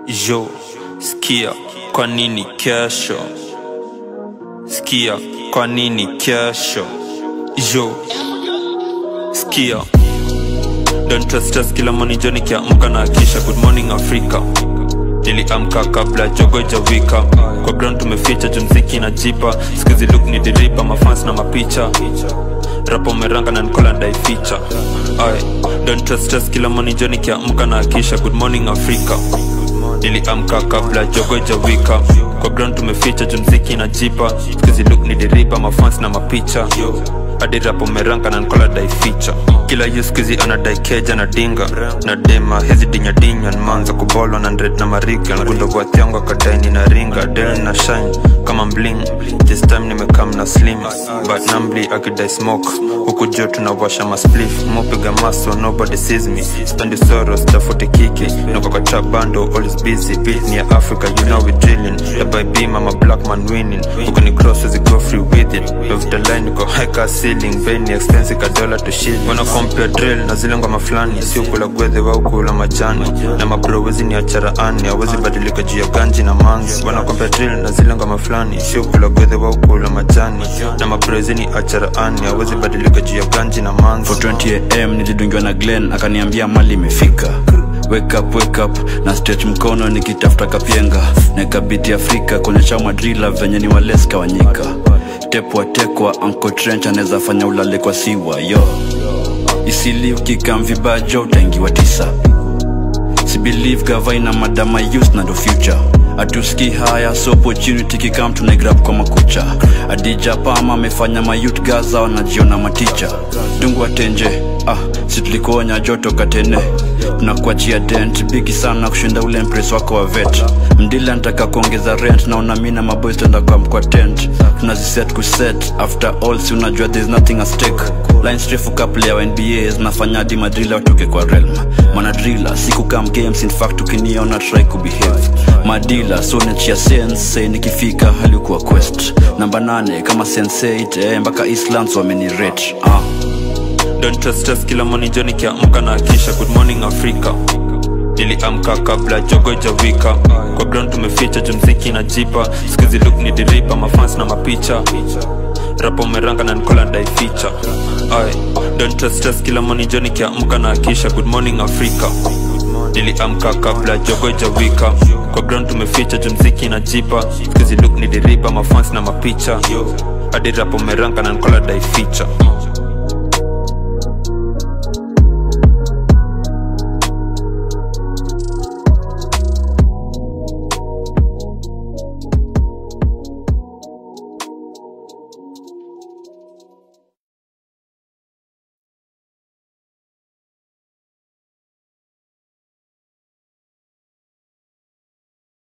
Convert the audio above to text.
Jo, skia, kwa nini kesho? Skia, kwa nini kesho? Jo, skia Don't trust us kila morning jo nikiamka na akisha Good morning Africa Niliamka kabla jogo jawika Kwa ground tumeficha juu mziki na jipa Skizi look ni diripa mafans na mapicha Rapo meranga na nikola ndai feature Aye, don't trust us kila morning jo nikiamka na akisha Good morning Africa Niliamka kabla jogo jawika Kwa ground tumeficha juu mziki na jipa Skizi look ni diripa mafans na mapicha hadi rapo meranga na nkola dai ficha kila yuskizi anadai keja na dinga na dema hizi dinyadinya nmanza kubolwa na ndred na mariga ngundo gwathiangu akadaini na ringa del na shine kama mbling this time nimekam na slim but nambli akidai smoke huku jo tunawasha masplif mupiga maso nobody sees me spendi soros tafuti kiki niko kwa trap bando always busy beat ni ya africa you know we drilling the by beam I'm a black man winning huku ni cross as go free with it love the line niko high car ceiling beni expensive ka dollar to shilling wana compare drill na zile ngoma fulani sio kula gwedhe wao kula majani na mabro wezi ni achara ani hawezi badilika juu ya ganji na mangi wana compare drill na zile ngoma fulani sio kula gwedhe wao kula majani na mabro wezi ni achara ani hawezi badilika juu ya ganji na mangi 420am nilidungiwa na glen akaniambia mali imefika wake up, wake up na stretch mkono nikitafuta kapyenga nakabiti afrika kuonyesha madrila venye ni waleska wanyika tepwa tekwa anko trench anaweza fanya ulale kwa siwa yo isili ukikam vibajo utaingiwa tisa sibelieve gavaina madama youth na ndo future atuski haya so opportunity kikam tunaigrab kwa makucha adija pama amefanya mayut gaza wanajiona maticha dungu atenje ah si tulikuonya joto katene tunakuachia dent bigi sana kushinda ule mpres wako wa vet mdila nataka kuongeza rent naona mi na maboys tenda kwa mkwa tent tunaziset kuset after all si unajua there's nothing at stake lines refu couple ya nba zinafanya hadi madrila watoke kwa realm manadrila siku kam games in fact ukiniona try kubehave madila so nachia sense nikifika halikuwa quest namba nane kama sense8 eh, mpaka islands wamenirate ah. Don't trust us kila morning jo nikiamka na akisha Good morning Africa Niliamka kabla jogo jawika Kwa ground tumeficha juu mziki na jipa Skizi look ni diripa mafans na mapicha Rapo meranga na nikola ndai feature Aye, don't trust us kila morning jo nikiamka na akisha Good morning Africa Niliamka kabla jogo jawika Kwa ground tumeficha juu mziki na jipa Skizi look ni diripa mafans na mapicha hadi rapo meranga na nikola dai feature